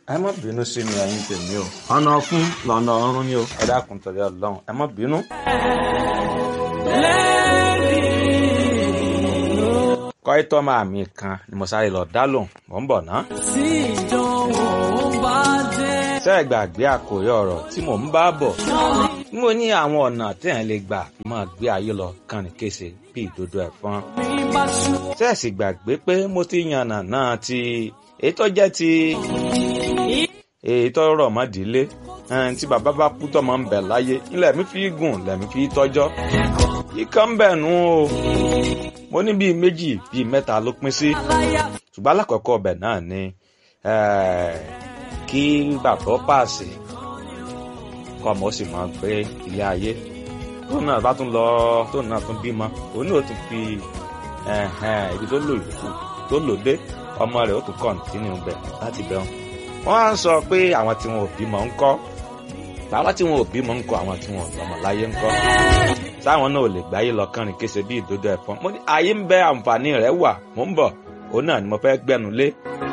ẹ má bínú sí mi ẹ̀yin tèmi o ọ̀nà ọ̀fun lọ́nà ọ̀run ni o ẹ dákun torí ọlọ́run ẹ má bínú. kọ́ítọ́ máa mi kan ni mo sáré lọ dá lòun mò ń bọ̀ ná. tí ìdánwò bá dé. ṣé ẹ gbàgbé àkòrí ọ̀rọ̀ tí mò ń bá bọ̀ mo ní àwọn ọ̀nà téèyàn lè gbà máa gbé ayé lọ kàn ní kése bí ìdodo ẹ̀fọn. mi bá ṣú. ṣé ẹ sì gbàgbé pé mo ti yànnà náà ti èyí tó jẹ́ ti èyí tó rọ̀ mọ́ ìdílé ẹn, tí bàbá bá kú tọ́mọ ń bẹ láyé ilẹ̀ mi fi gùn lẹ̀mí fi tọ́jọ́ ikán ń bẹ̀ nù o mo ní bíi méjì bíi mẹ́ta ló pín sí ṣùgbọ́n alákọ̀ọ́kọ́ ọbẹ̀ náà ni eh, kí bàbá pàṣẹ kọ́ ọmọ ó sì máa gbé ilé ayé tóun náà bá tún lọ tóun náà tún bímọ òun náà ó tún fi ẹ̀hẹ̀n, ibi tó lò yòókù tó lò dé ọmọ rẹ̀ ó tún kọ̀ǹtínú bẹ̀ láti bẹ̀ wọn. wọ́n á sọ pé àwọn tí wọn ò bímọ ń kọ́ bàbá tí wọn ò bímọ ń kọ́ àwọn tí wọn ò lọ́mọ láyé ń kọ́ táwọn náà ò lè gbáyé lọ kánrin kése bí ìdodo ẹ̀fọn mo ní ayé ń bẹ àǹfààní rẹ̀ wà mò ń bọ̀ òun náà ni mo fẹ́ gbẹ́nu lé